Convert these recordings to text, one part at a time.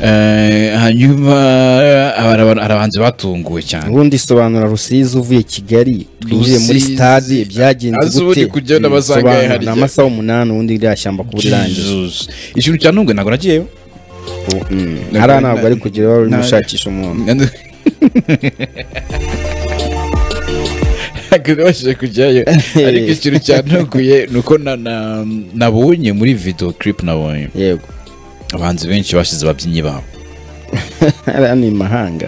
Eh, hanyuma aba- aba- hari abahanzi batunguwe cyane ubundi sobanura rusizi uvuye kigali twinjiye muri Rusizi. stade byagenze Azi ubundi gute kujya n'abasanga Sobanura, yahariye. ni amasaha umunani ubundi ririya shyamba kuba rirangiye Jesus. ikintu cya ntunguwe ntabwo nagiyeyo hariya ntabwo ari kugira wari urimo Nta- ushakisha umuntu babashije kujyayo ariko ikintu cyantunguye ni uko na- na- nabonye muri video clip nabonye yego abahanzi benshi bashyize ababyinnyi babo hariya ni imahanga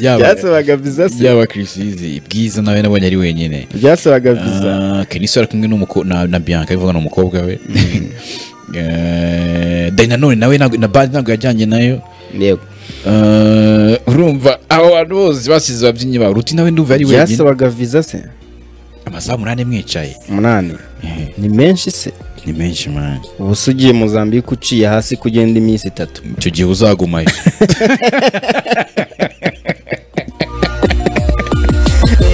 yaba byasabaga viza se yaba Chris Easy bwiza nawe nabonye ari wenyine byasabaga viza Ah, Kenisi ari kumwe n'umuko- na na Bianca bivuga ni umukobwa we Eh, Dynanone nawe ntabwo- na Bad ntabwo yajyanye nayo yego Eh, urumva abo bantu bose basize ababyinnyi babo ruti nawe ndumva ari wenyine byasabaga viza se amasaha umunani mwicaye umunani Eh, ni menshi se ni menshi mani ubu se ugiye mozambique uciye hasi kugenda iminsi itatu icyo gihe uzagumayo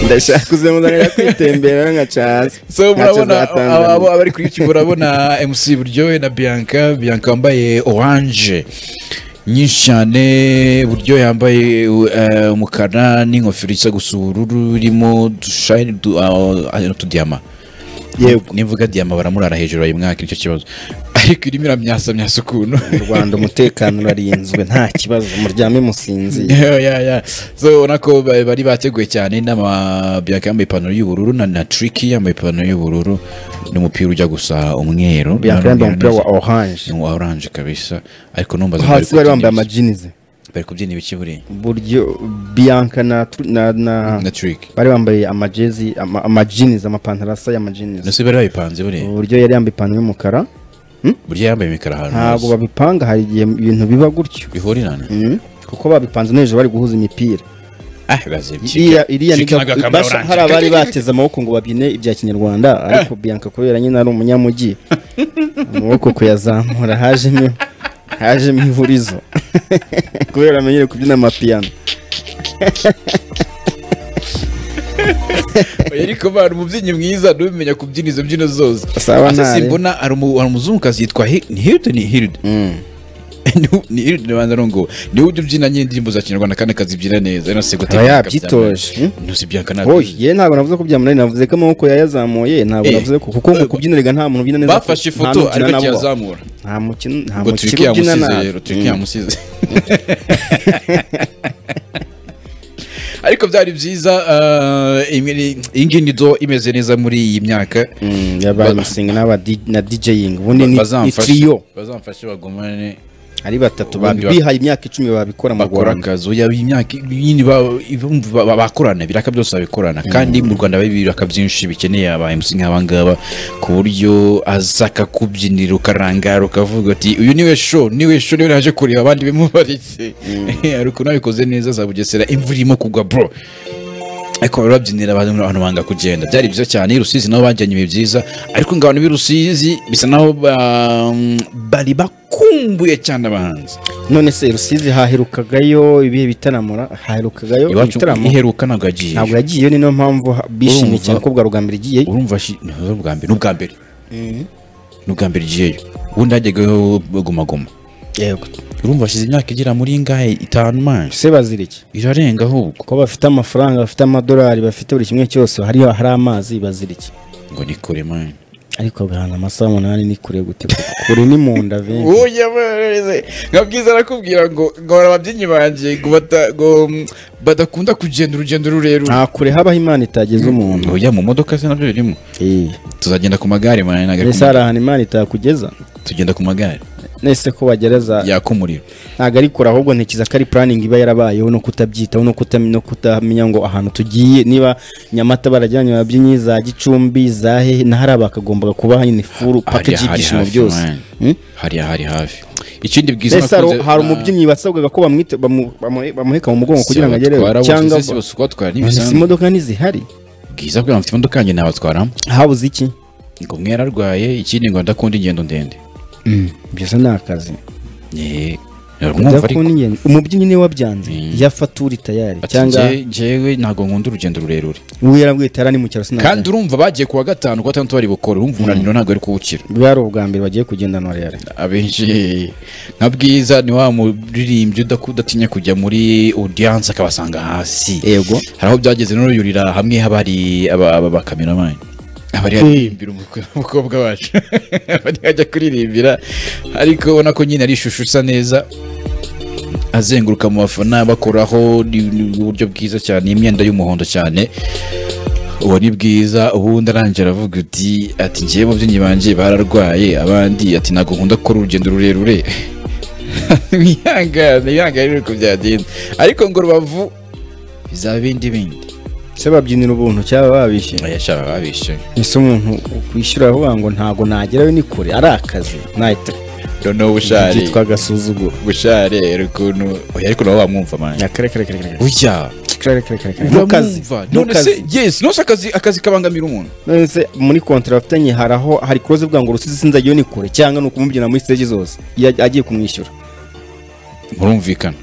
ndashaka kuzamuzanira kwitembera nkaca hasi so Ntacyo murabona zatanzaniye. abo bari kuri youtube urabona mc buryohe na bianca bianca wambaye oranje nyinshi cyane buryo yambaye eh, umukara n'ingofero isa gusa ubururu irimo udushayini du- ah, ah, n'utudiyama yego nimvuga diyama baramurara hejuru bayimwaka nicyo kibazo ariko irimo iramyasamyasa ukuntu mu rwanda umutekano urarinzwe nta kibazo muryame musinziye Yeah, yeah, yeah. so ubona ko ba- bari bateguye cyane n'ama bianca yambaye ipantaro y'ubururu na, na triki yambaye ipantaro y'ubururu n'umupira ujya gusa umweru bianca yambaye umupira wa Neza. oranje ni uwa oranje kabisa ariko numva hasi bari bambaye amajinize bari kubyina ibiki buriya buryo bianca na tru- na na na triki bari bambaye amajezi ama- amajinize amapantaro asa y'amajinize nose bari babipanze buriya uburyo yari yambaye ipantaro y'umukara burya yambaye imikara ahantu ntabwo hose babipanga hari igihe ibintu biba gutyo bihurirana Mm. kuko babipanze nijoro bari guhuza imipira ah bazibye iriya iriya ni Chicken agakamera basha- oranje. hari abari bateze amaboko ngo babyine ibya kinyarwanda ariko bianca kubera nyine ari umunyamujyi amaboko kuyazamura hajemo hajemo ihurizo kubera amenyere kubyina amapiyano ariko bari umubyinnyi mwiza n'ubimenya kubyina izo mbyino zose Sawa Asa ntare. simbona hari umu- hari umuzungukazi yitwa Hi- ni hiride ni hiride Ni- ni hiride banza ngo niwe ujya ubyina nyine indirimbo za kinyarwanda kandi akazibyina neza nose aba yabyitoje Mm. ntusi byanka oye ye ntago navuze ko bya munani navuze ko amaboko yayazamuye ntabwo Eh. navuze ko kuko mu kubyina rega nta muntu ubyina neza bafashe nta ifoto n'ubyina ariko nabo. kiyazamura nta mukino nta ngo mukino turiki ubyina yamusize nabi rero turiki Mm. yamusize ariko byari byiza eh, imwe- iyi ngiyi nizo imeze neza muri iyi myaka Mm, yabaye Ba- imisinga n'aba di- na DJing ubundi ni ni Bazamfashe- trio bazamfashe bagumane ari batatu Ubundi babi- bihaye imyaka icumi babikora mu bakora Rwanda akazi oya iyi myaka nyine ba- ibumva ba- ba- bakorana ibiraka byose babikorana kandi mu rwanda hari ibiraka byinshi bikeneye aba MC nk'aba ngaba ku buryo aza akakubyinira ukarangara ukavuga uti uyu niwe show niwe show niwe naje kureba abandi bimubaritse hari ukuntu abikoze neza za bugesera imvura irimo kugwa bro ariko bari babyinira abantu abantu banga kugenda byari byiza cyane i rusizi nabo bajyanye ibihe byiza ariko ngo abantu b'i rusizi bisa naho ba- bari bakumbuye cyane abahanzi none se rusizi haherukagayo ibihe bitanamura haherukagayo iwacu ibitaramo iheruka ntabwo yagiye ntabwo yagiyeyo niyo mpamvu ha- bishimye Urumva. cyane ko bwa rugambiro igiye urumva shi- ni ubwa mbere ni ubwa mbere ni ubwa mbere igiyeyo ubundi hajyagaho gumaguma yego urumva hashize imyaka igera muri ngahe itanu manje se bazira iki irarenga ahubwo ko bafite amafaranga bafite amadolari bafite buri kimwe cyose hariyo hari amazi bazira iki ngo ni kure manje ariko bihana amasaha umunani ni kure gute kure ni mu nda benshi uya mwereze nka bwiza arakubwira ngo ngo hari ababyinnyi banjye ngo bata- ngo, mm, badakunda kugenda urugendo rurerure nta kure habaho imana itageza umuntu oya mu modoka se nabyo birimo Eh, tuzagenda ku magare mwana ntago ari ku mbese hari ahantu imana itakugeza ma- tugenda ku magare nese ko bagereza yaka umuriro ntabwo ari kure ahubwo ntekereza ko ari puraningi iba yarabayeho no kutabyitaho no kutami- no kutamenya ngo ahantu tugiye niba nyamata barajyanye ababyinnyi za gicumbi za hehe na hariya bakagombaga kuba nyine furu Hari- pakeji hari y'ibyishimo hafi, byose man. Hmm? hari hari hafi ikindi bwiza mbese hari nakunze- hari Ah. umubyinnyi wasabwaga ko bamwite- bamu- bamu- bamuheka mu mugongo kugira ngo Sibatwara agereho bose, cyangwa ese bose kubatwara izi ntibisanzwe modoka ntizihari bwiza bwa mfite imodoka yanjye nabatwaramo habuze iki ngo umwe yararwaye ikindi ngo ndakunda ingendo ndende byose ni akazi Eh, mwumva ariko byakuniye umubyinnyi niwe wabyanze yafaturi tayari Ati, cyangwa "Nge- ngewe ntabwo nkunda urugendo rurerure uwo yarabwiye tayari ari mu cyaro kandi sinabwo urumva bagiye kuwa gatanu kuwa gatandatu bari bukore urumva umunaniro ntabwo ari kuwukira bwari ubwa mbere bagiye kugendana rero abenshi nka bwiza ni wa muririmbyi udaku- udatinya kujya muri audience akabasanga hasi yego hari aho byageze no yurira hamwe haba hari aba aba- bakameramani abari aririmbira umukwe- umukobwa wacu abari ajya kuririmbira ariko ubona ko nyine ari ishusho isa neza azenguruka mu bafana bakoraho ni- ni uburyo bwiza cyane imyenda y'umuhondo cyane uwo ni bwiza ubundi arangije aravuga uti ati ngewe mu byinyi banjye bararwaye abandi ati ntabwo nkunda gukora urugendo rurerure wihangane wihangane uri kubyagenda ariko ngo rubavu bizaba ibindi bindi se babyinira ubuntu cyaba babishyuye oya sha baba bishyuye ese umuntu ukwishyura avuga ngo ntabwo nagerayo ni kure ari akazi nahita noneho bushari byitwa agasuzuguro bushari ukuntu oya ariko nabo bamwumva manje kare kare kare kare burya kare kare kare kare ntukaze uramwumva none se yes nose akazi akazi kabangamira umuntu none se muri kontara bafitanye hari aho hari kuroze uvuga ngo rusizi sinzagiye ni kure cyangwa ni ukumubyina muri stage zose iyo aj- agiye kumwishyura murumvikana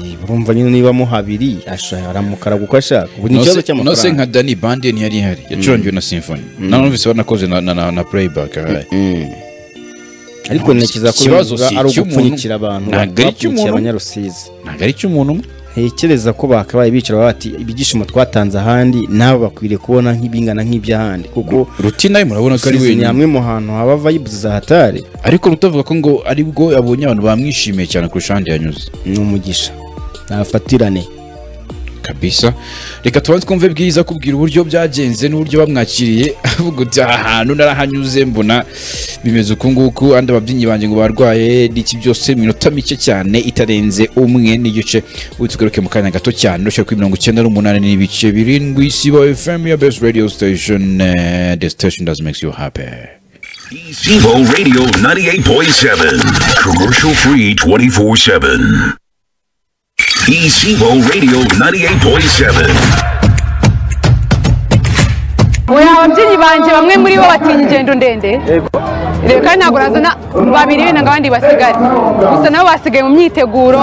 Eh, urumva nyine niba mo habiri ashobora aramukara kuko ashaka ubu ni ikibazo Nose- nose cy'amafaranga nka dani bande ntiyari ihari yacurangiwe na symphony nanumvise banakoze na- na- na na playback ahaye ariko ntekereza ko Ikibazo bivuga si ari icy'umuntu. ugupfunyikira abantu Ntabwo ari icy'umuntu. bapfunyikiye abanyarusizi ntabwo ari icy'umuntu umwe ntekereza ko bakabaye bicara bati ibyishimo twatanze ahandi nabo bakwiriye kubona nk'ibingana nk'iby'ahandi kuko ruti nawe murabona ko ari rusizi ni wenyine hamwe mu hantu haba vibes zahatari ariko rutavuga ko ngo aribwo abonye abantu bamwishimiye cyane kurusha ahandi yanyuze ni umugisha ntafatirane kabisa reka tubanze twumve bwiza kubwira uburyo byagenze n'uburyo bamwakiriye avuga uti aha hantu narahanyuze mbona bimeze uku nguku andi ababyinnyi banjye ngo barwaye n'iki byose iminota mike cyane itarenze umwe n'igice ubu tugaruke mu kanya gato cyane rushyira kuri mirongo icyenda n'umunani n'ibice birindwi sibo fm ya best radio station eh, the station does makes you happy Evo Radio 98.7. Commercial free 24 7. Evo Radio 98.7. oya ababyinnyi banjye bamwe muri bo batinya ingendo ndende rero kandi ntabwo urazana babiri benda ngo abandi basigare gusa nabo basigaye mu myiteguro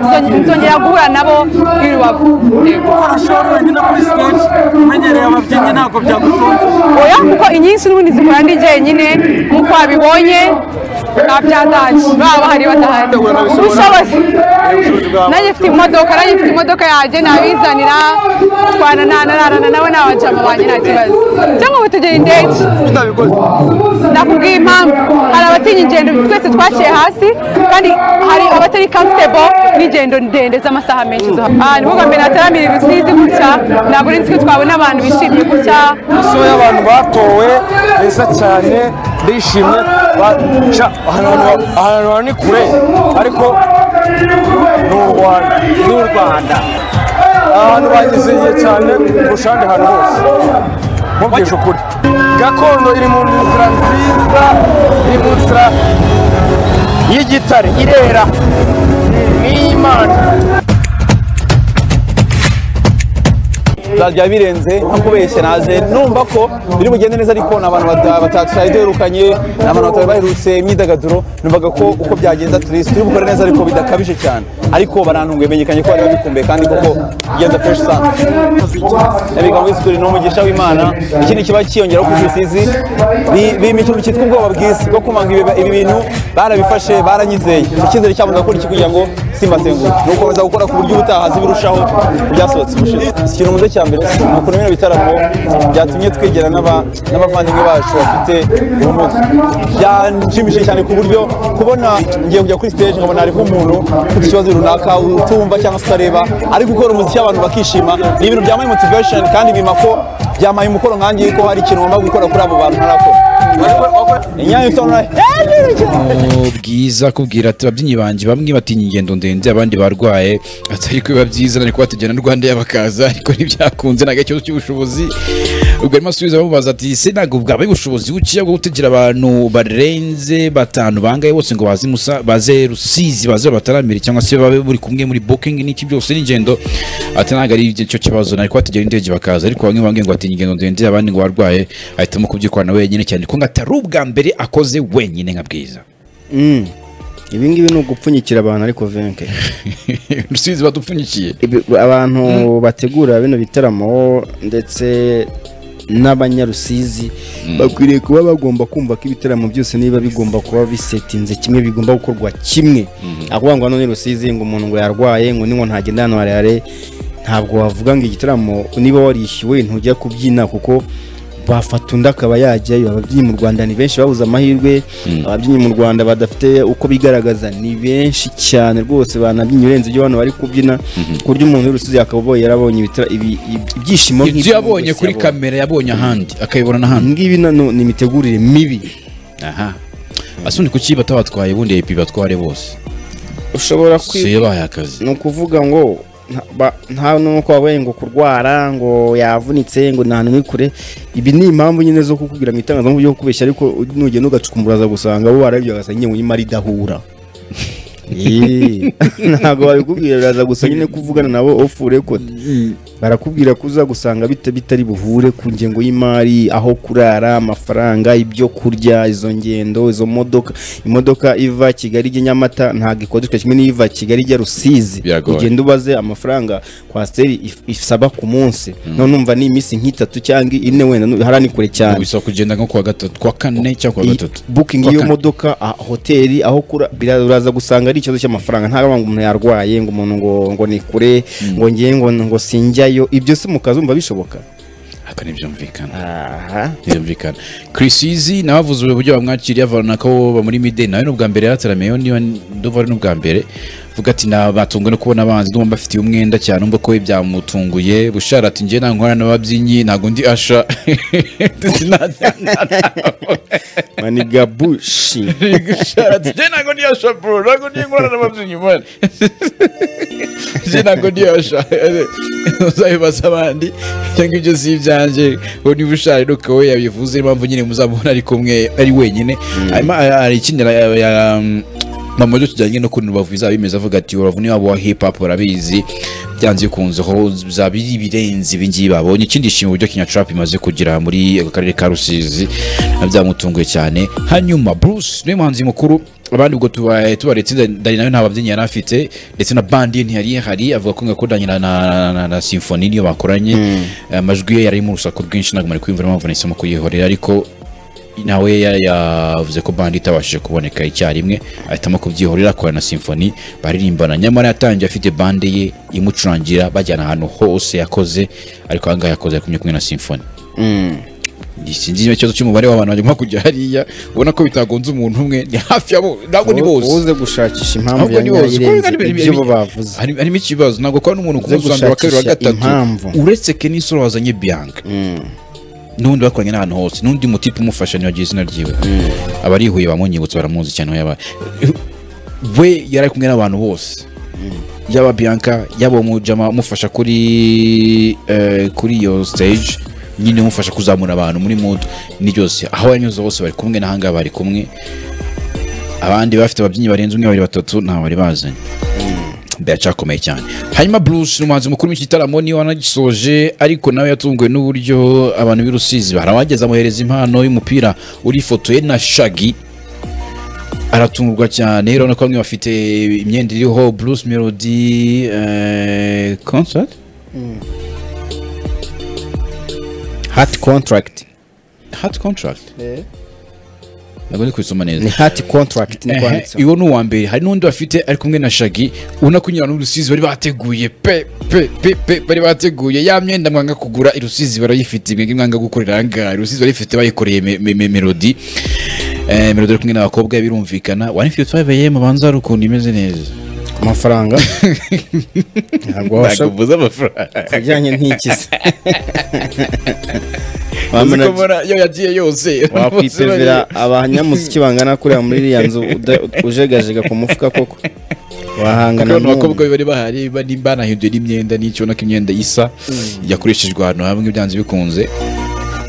nzonge- nzongera guhura nabo i rubavu Yego. ushobora wenyine kuri stage umenyereye ababyinnyi ntabwo byagutunze oya kuko inyinshi n'ubundi zikora ndi jyenyine nk'uko wabibonye nta byatashye baba bahari badahari ubushobozi nanjye mfite imodoka nanjye mfite imodoka yanjye nabizanira twana ntanararana nabo ni abajama banjye nta kibazo cyangwa ngo tugere indege utabikoze nakubwiye impamvu hari abatinya ingendo twese twaciye hasi kandi hari abatari comfortable n'ingendo ndende z'amasaha menshi zo aha ni kuvuga mbere hataramiye rusizi gutya ntabwo urinzi ko twabona abantu bishimye gutya isura y'abantu batowe beza cyane bishimye ba- sha, ahantu ha- ahantu ha- ni kure ariko ni u rwanda ni u rwanda ahantu bagezeye cyane kurusha ahandi hantu hose mubwije ukuri gakondo iri mu nzira nziza iri mu nzira y'igitare irera ni iy'imana byaba birenze nko kubeshya naje numva ko biri bugende neza ariko ni abantu bata- batatari duherukanye ni abantu batari baherutse imyidagaduro numvaga ko uko byagenze aturisi turi bukore neza ariko bidakabije cyane ariko barantunguye menyekanye ko bari babikumbuye kandi koko bigenze fresh sana abiga muri sikuri ni umugisha w'imana ikindi kiba kiyongeraho ku rusizi bimikino cyitwa ubwoba bwiza bwo kumanga ibi- ibi bintu barabifashe baranyizeye icyo cyizere cyabo ndakora iki kugira ngo simbasenguke ni ugukomeza gukora ku buryo ubutaha zibirushaho byasohotse ubushize ikintu muze cya mbere ni ukuntu bino bitaramo byatumye twegera n'aba- n'abavandimwe bacu bafite ubumuga byanshimishije cyane ku buryo kubona ngiye kujya kuri stage nkabona hariho umuntu ufite ikibazo runaka utumva cyangwa se utareba ari gukora umuziki abantu bakishima ni ibintu byamaye motivation kandi bima ko byamaye umukoro nkangiye ko hari ikintu ngomba gukora kuri abo bantu ntarakora inyange tona Oh, bwiza kubwira ati ababyinnyi banjye bamwe batinya ingendo ndende abandi barwaye atari ko biba byiza ariko batugena na rwanda yabakaza ariko ntibyakunze ntabwo ari ikibazo cy'ubushobozi ubwo arimo asubiza bamubaza ati se ntabwo bwabaye ubushobozi buke bwo gutegera abantu barenze batanu bangaye bose ngo baze Musa- baze rusizi baze bataramire cyangwa se babe buri kumwe muri booking n'iki byose n'ingendo ati ntabwo ari cyo kibazo nari kubategera indege bakaza ariko bamwe bambwiye ngo batinya ingendo ndende abandi ngo barwaye ahitamo kubyikorana wenyine cyane ko ngo atari ubwa mbere akoze wenyine nka bwiza ibi ngibi ni ugupfunyikira abantu ariko venke rusizi badupfunyikiye Ibi- abantu bategura bino bitaramo ndetse n'abanyarusizi bakwiriye kuba bagomba kumva ko ibitaramo byose niba bigomba kuba bisetinze kimwe bigomba gukorwa kimwe akuvuga ngo hano ni rusizi ngo umuntu ngo yarwaye ngo ni ngo ntagenda hano harehare ntabwo wavuga ngo igitaramo niba warishyuwe ntujya kubyina kuko bafata undi akaba yajyayo ababyinnyi mu rwanda ni benshi babuze amahirwe ababyinnyi mu rwanda badafite uko bigaragaza ni benshi cyane rwose banabyinnye urenze ibyo hano bari kubyina ku buryo umuntu w'urusizi yakabaye yarabonye ibitara- ibi- ibi- ibyishimo ibyo nk'ibyo yabonye yose kuri yabonye. kamera yabonye ahandi akayibona n'ahandi ngibi nano ni imitegurire mibi aha asundi kuki batabatwaye ubundi epi batware bose ushobora si kwi yo bahaye akazi ni ukuvuga ngo nta- ba- nta nuko wabaye ngo kurwara ngo yavunitse ngo nta ni kure ibi ni impamvu nyine zo kukubwira mu itangazamakuru byo kubeshya ariko nugenda ugacukumburaza gusanga bo barabyo bagasa nyine ngo nyuma ridahura Eee, ntabwo babikubwira biraza gusa nyine kuvugana nabo off record barakubwira ko uza gusanga bita bitari buhure ku ngengo y'imari aho kurara amafaranga ibyo kurya izo ngendo izo modoka imodoka iva kigali ijya nyamata ntabwo ikodeshwa kimwe n'iva kigali ijya rusizi Biragoye. ugenda ubaze amafaranga kwasiteri if- isaba ku munsi none numva ni iminsi nk'itatu cyangwa ine wenda nu- hariya ni kure Ntabwo cyane bisaba kugenda nko kuwa gatatu kuwa kane cyangwa kuwa Iyi gatatu booking Kuwa y'iyo kane. modoka ah, hoteli aho kura biraza gusanga ari ikibazo cy'amafaranga nta ngo umuntu yarwaye ngo umuntu ngo ngo ni kure ngo ngiye ngo ngo sinjyayo ibyo se mukazumva bishoboka aka ntibyumvikana aha ntibyumvikana kirisizi nawe avuze uburyo bamwakiriye avana ko bo muri mideni nawe ni ubwa mbere yarataramiyeho niba ndumva ari n'ubwa mbere vuga ati batunguwe no kubona abanzi ndumva mbafitiye umwenda cyane umva ko we byamutunguye bushara ati njye ntankorana n'ababyinnyi ntabwo ndi asha maniga bushi Gushara ati njye ntabwo ndi asha bro ntabwo ndi nkorana n'ababyinnyi man njye ntabwo ndi asha uzabibaza abandi cyangwa ibyo si ibyanjye uwo niba ushaka nuko we yabivuze niyo mpamvu nyine muzamubona ari kumwe ari wenyine hanyuma hari hari ikindi ya- ya- mama ryo tujyanye no kuntu rubavu bizaba bimeze avuga ati uravuna iwabo wa hip hop urabizi byanze bikunze ho bizaba biri ibirenze ibi ngibi babonye ikindi shimwe uburyo Kenya Trap imaze kugira muri ako karere ka Rusizi byamutunguye cyane hanyuma Bruce niwe muhanzi mukuru abandi ubwo tubaye tubaretse Dani nawe nta babyinnyi yari afite ndetse na bandi ye ntiyari ihari avuga ko ngo Dani na, na, na, na symphony niyo bakoranye amajwi ye yari mu rusaku rwinshi ntabwo mwari kwiyumvira mpamvu nahisemo kuyihorera ariko nawe ya- yavuze ko bandi itabashije kuboneka icyarimwe ahitamo kubyihorera akorana na simfoni baririmbana nyamara yatangiye afite bande ye imucurangira bajyana ahantu hose yakoze ariko ahangaha yakoze yakumye kumwe na simfoni sinzi niba ikibazo cy'umubare w'abantu bagomba kujya hariya ubona ko bitagonze umuntu umwe ni hafi ya bose ntabwo ni bose uze gushakisha impamvu ntabwo ya ni bose kuko nyayirenze hari- ibyo bo bavuze hari- harimo ikibazo ntabwo kwa n'umuntu Uze kumuzanira wa kabiri wa gushakisha gatatu impamvu. uretse kenisoro wazanye biyanka n'undi bakoranye n'ahantu hose n'undi mutipe umufasha ntibagira izina ryiwe abarihuye bamunyibutse baramuzi cyane aho yaba we yari ari kumwe n'abantu bose yaba biyanka yaba umujama umufasha kuri eh, kuri iyo stage nyine umufasha kuzamura abantu muri mudu ni byose aho yanyuze hose bari kumwe n'ahangaha bari kumwe abandi bafite ababyinnyi barenze umwe babiri batatu ntawe bari bazanye biracyakomeye cyane hanyuma bruce ni umuhanzi mukuru w'iki gitaramo niwe wanagisoje ariko nawe yatunguwe n'uburyo abantu b'i rusizi hari abageze amuhereza impano y'umupira urifotoye na shagi aratungurwa cyane urabona ko bamwe bafite imyenda iriho bruce melody eh, concert hati contract hat contract ntabwo ndi kubisoma neza ni hati contract niko Ehe, handitseho Iwo ni uwa mbere hari n'undi bafite ari kumwe na shagi ubona ko nyirana urusizi bari bateguye pe pe pe pe bari bateguye ya myenda mwanga kugura irusizi barayifite ibintu mwanga gukorera ahangaha irusizi barayifite bayikoreye me- me- me- melodi Eh, melodi ari kumwe n'abakobwa birumvikana 155 am banza hari ukuntu imeze neza ku mafaranga ntabwo wabasha Ntago mvuze amafaranga ku bijyanye n'iki se Uzi ko Wamena- mbona yo yagiye yose wakwitevera abanyamuziki bangana kuriya muri iriya nzu uda- ujegajega ku mufuka koko wahangana kubona n'umuntu. abakobwa bari bahari bari banahinduye n'imyenda n'icyo ubona ko imyenda isa yakoreshejwe ahantu hamwe byanze bikunze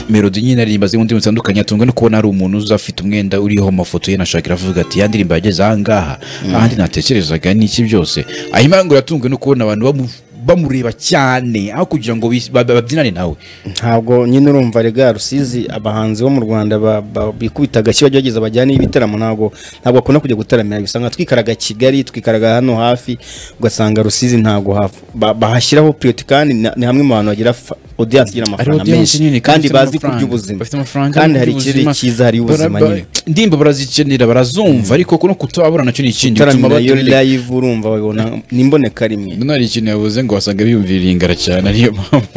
melody nyine aririmba zimwe ndimi zitandukanye atunga no kubona hari umuntu uza afite umwenda uriho amafoto ye na shakira avuga ati ya ndirimbo yageze ahangaha ahandi natekerezaga ni iki byose ahimara ngo yatunguwe no kubona abantu bamu- bamureba cyane aho kugira ngo bis- ba- ba- babyinane nawe ntabwo nyine urumva rega rusizi abahanzi bo mu rwanda ba- ba- bikubita agashyi bajya bageza bajyana ibiteramo ntabwo ntabwo bakunda kujya gutaramira usanga twikaraga kigali twikaraga hano hafi ugasanga rusizi ntabwo hava Ba- bahashyiraho puriyoti kandi ni ni hamwe mu bantu bagira fa- odiyanse igira amafaranga audience menshi nini, kandi kandi ifite bazi ku amafaranga. by'ubuzima Bafite amafaranga kandi ku hari by'ubuzima. ikirere cyiza hari ubuzima Bara- ba- nyine indirimbo barazikenera barazumva ariko ko no kutabura nacyo ni ikindi bituma gutaramira yo batureka live urumva babibona n'imboneka rimwe none hari ikintu yavuze ngo wasanga biyumvira ingara cyane ariyo mpamvu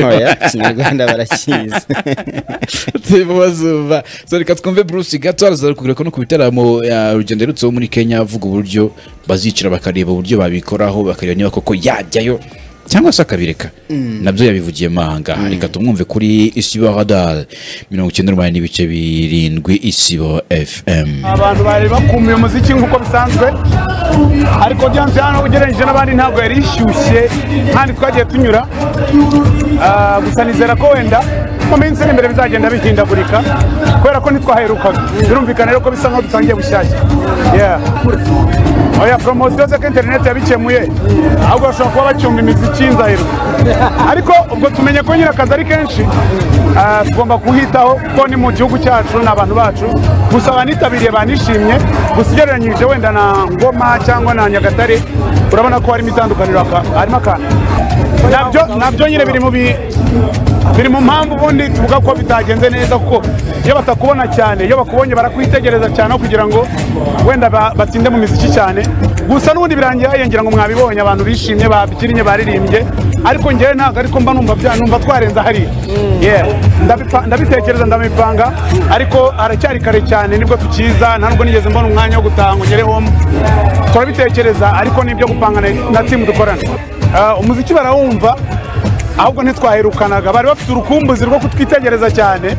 Oya, ikinyarwanda barakizi turimo bazumva so reka twumve bruce gato araza kugira ko no ku bitaramo ya rugendo aherutseho muri kenya avuga uburyo bazicara bakareba uburyo babikoraho bakareba niba koko yajyayo cyangwa se akabireka nabyo yabivugiyemo ahangaha reka tumwumve kuri isibo radar mirongo icyenda n'umunani n'ibice birindwi isibo fm abantu bari bakumiye umuziki nk'uko bisanzwe ariko Audience hano ugereranyije n'abandi ntabwo yari ishyushye kandi twagiye tunyura Ah, gusa nizera ko wenda mu minsi iri imbere bizagenda bihindagurika kubera ko ntitwaherukaga birumvikana rero ko bisa nkaho dutangiye bushyashya Yeah. oya poromosiyo se ko interineti yabikemuye ahubwo bashobora kuba bacunga imiziki y'inzahiro ariko ubwo tumenye ko nyine akazi ari kenshi ah, tugomba kuhitaho kuko ni mu gihugu cyacu ni abantu bacu gusa abanitabiriye banishimye gusa ugereranyije wenda na ngoma cyangwa na nyagatare urabona ko harimo itandukaniro aka- harimo akantu nabyo nabyo nyine biri mu bi- biri mu mpamvu ubundi tuvuga ko bitagenze neza kuko iyo batakubona cyane iyo bakubonye barakwitegereza cyane aho kugira ngo wenda ba- batsinde mu miziki cyane gusa n'ubundi birangiye hayengera ngo mwabibonye abantu bishimye babyinnye baririmbye ariko ngewe ntabwo ariko mba numva bya numva twarenze hariya Yeah. Ndabipa- ndabitekereza ndabipanga ariko haracyari kare cyane nibwo tukiza nta nubwo nigeze mbona umwanya wo gutaha ngo ngere home turabitekereza ariko n'ibyo gupanga na- na timu dukorana Ah, umuziki barawumva ahubwo ntitwaherukanaga bari bafite urukumbuzi rwo kutwitegereza cyane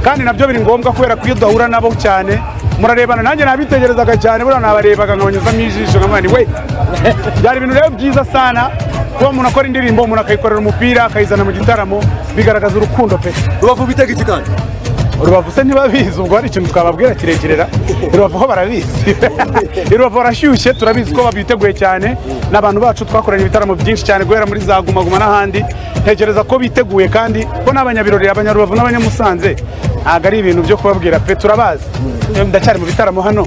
kandi nabyo biri ngombwa kubera ko iyo dahura nabo cyane murarebana nanjye nabitegerezaga cyane buriya nabarebaga nkabanyuzamo ijisho nkamwira nti we byari ibintu rero byiza sana kuba umuntu akora indirimbo umuntu akayikorera umupira akayizana mu gitaramo bigaragaza urukundo pe rubavu bitega iki kandi rubavu se ntibabizi ubwo hari ikintu twababwira kirekirera rubavu ho barabizi rubavu barashyushye turabizi ko babiteguye cyane n'abantu bacu twakoranye ibitaramo byinshi cyane guhera muri za gumaguma n'ahandi ntekereza ko biteguye kandi ko n'abanyabirori abanyarubavu n'abanyamusanze ntabwo ari ibintu byo kubabwira pe turabazi ndacyari mu bitaramo hano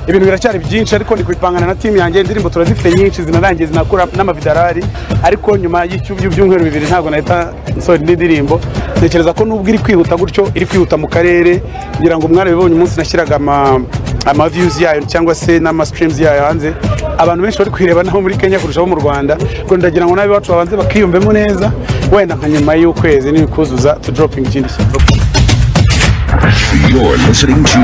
ibintu biracyari byinshi ariko ndi kubipangana na timu yanjye indirimbo turazifite nyinshi zinarangiye zinakura n'amavidarari ariko nyuma y'icyumba by'ibyumweru bibiri ntabwo nahita nsohora indi ndirimbo ntekereza ko nubwo iri kwihuta gutyo iri kwihuta mu karere ngira ngo umwana bibonye umunsi nashyiraga ama ama views yayo cyangwa se n'ama streams yayo hanze abantu benshi bari kuyireba naho muri Kenya kurushaho mu Rwanda ko ndagira ngo nabe bacu babanze bakiyumvemo neza wenda nka nyuma y'ukwezi n'ibikuzuza to dropping ikindi kintu You're listening to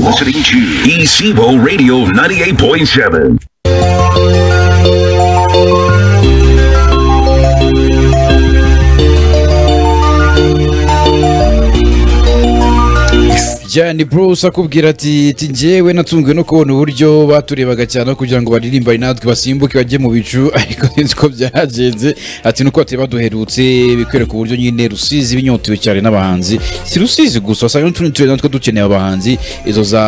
listening to Isibo Radio 98.7. Jani Bruce akubwira ati ati njyewe natunzwe no kubona uburyo baturebaga cyane aho kugira ngo baririmbane natwe basimbuke bajye mu bicu ariko sinzi uko byagenze ati nuko batari baduherutse bikwereka uburyo nyine Rusizi binyotewe cyane n'abahanzi si Rusizi gusa usanga n'utundi turere natwo dukeneye abahanzi izo za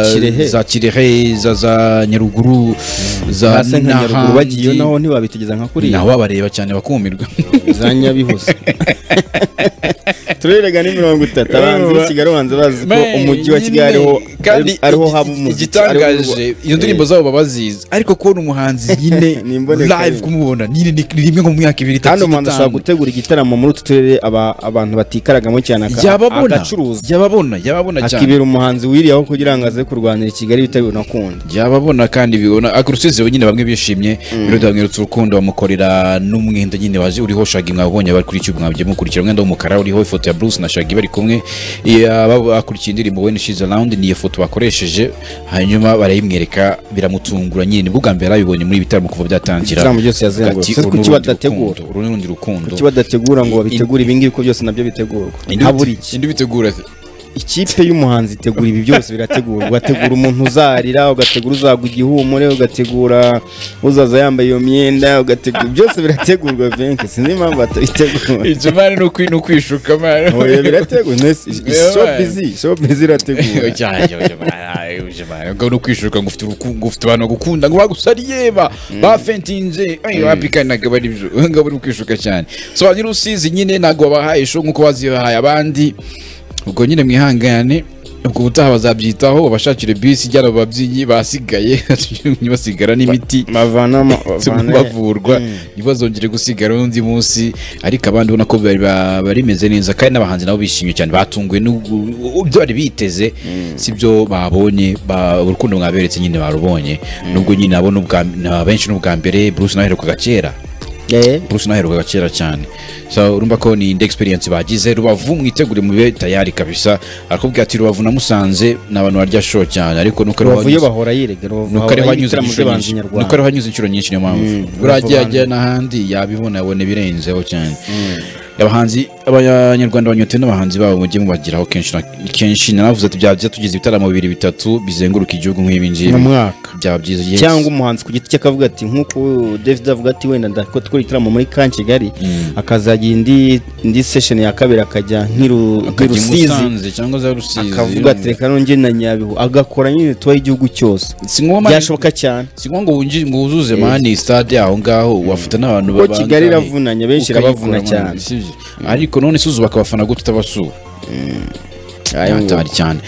Za Kirehe. za Kirehe za za Nyaruguru za basa nka nyaruguru n'ahandi. bagiyeyo naho ntibabitegeza nka kuriya naho babareba cyane bakumirwa za nyabihoze turerega ni mirongo itatu abanzi b'i kigali banza bazi ko Man, umujyi wa kigali ariho nyine, kandi ariho igi- haba umuziki ariho igitangaje urwa- izo ndirimbo zabo baba bazizi ariko kubona umuhanzi nyine Ni imboneka live rimwe. kumubona nyine ni ni rimwe mu myaka ibiri itatu kandi umuhanzi ashobora gutegura igitaramo muri utu turere aba- abantu batikaragamo cyane aka- yababona agacuruza yababona yababona cyane akibera umuhanzi wiriyeho kugira ngo aze kurwanira i kigali bitewe n'ukundi yababona kandi bibona ariko urusizi nyine bamwe bishimye birodi bamweretse urukundo bamukorera n'umwenda nyine waje uriho shagi mwabonye bari kuri cyubu mwabye mukurikira umwenda w'umukara uriho ifoto ya Bruce na shagi bari kumwe iya- baba bakurikiye indirimbo when she's around ni iyo foto bakoresheje hanyuma barayimwereka biramutungura nyine nibwo bwa mbere yarabibonye muri ibi bitaramo kuva byatangira Ibitaramo byose yazengurutse. Ati, Kuki "Uru ni urundi badategura?" rukundo, uru ni urundi rukundo kuki badategura ngo babitegure ibingibi ko byose nabyo bitegurwa Indi habura bite- iki indi bitegura ikipe y'umuhanzi itegura ibi byose birategura ugategura umuntu uzarira ugategura uzagwa igihumure ugategura uzaza yambaye iyo myenda ugategura byose birategurwa venke sinzi impamvu batabitegura ibyo mani ni ukwi- ni ukwishuka mani oya birategura shopizi shopizi irategura ngo no kwishuka ngo ufite uruku- ngo ufite abantu bagukunda ngo bagusariye ba bafentinze ayo bapikaniraga bari byo ngo bari kwishuka cyane sobanura usizi nyine ntabwo wabahaye show nk'uko wazihaye abandi ubwo nyine mwihangane ubwo ubutaha bazabyitaho babashakire bisi ijyana mu babyinnyi basigaye basigara n'imiti bavana ama- zirimo bavana- bavurwa ntibazongere gusigara undi munsi ariko abandi ubona ko bari ba- barimeze neza kandi n'abahanzi nabo bishimye cyane batunguwe n'ibyo bari biteze si byo babonye ba- urukundo mwaberetse nyine barubonye nubwo nyine abo ni ubwa- ni abenshi n'ubwa mbere bruce nawe aherukaga kera Eh, bruce nawe aherukaga kera cyane so urumva ko ni indi experience bagize rubavu mwitegure mube tayari kabisa arakubwira ati rubavu namusanze ni abantu barya show cyane ariko nuko ari rubavu yo wanyuze- bahora yiregera ni uko ariho anyuze inshuro nyinshi ni uko ariho anyuze inshuro nyinshi niyo mpamvu buriya agiye ajya n'ahandi yabibona abona ibirenzeho cyane abahanzi abanyarwanda banyotewe n'abahanzi babo mujye mubagiraho kenshi na kenshi nanavuze ati byaba byiza tugize ibitaramo bibiri bitatu bizenguruka igihugu nk'ibi ngibi Mu mwaka. byaba byiza yes. cyangwa umuhanzi ku giti cye akavuga ati nk'uko david avuga ati wenda ndakora gukora igitaramo muri ka kigali akazagira indi indi sesheni ya kabiri akajya nk'iru- Akajya i nk'irusizi Musanze cyangwa za rusizi akavuga ati reka nongere na nyabihu agakora nyine tuwa y'igihugu cyose si ngombwa byashoboka cyane si ngombwa ngo winji- ngo wuzuze mani stade aho ngaho wafata n'abantu Kuko babangahe, Kigali iravunanye, benshi ukayikura irabavuna mu- cyane. si byo. ariko none se uzubaka abafana gute utabasura Ayo, hatari cyane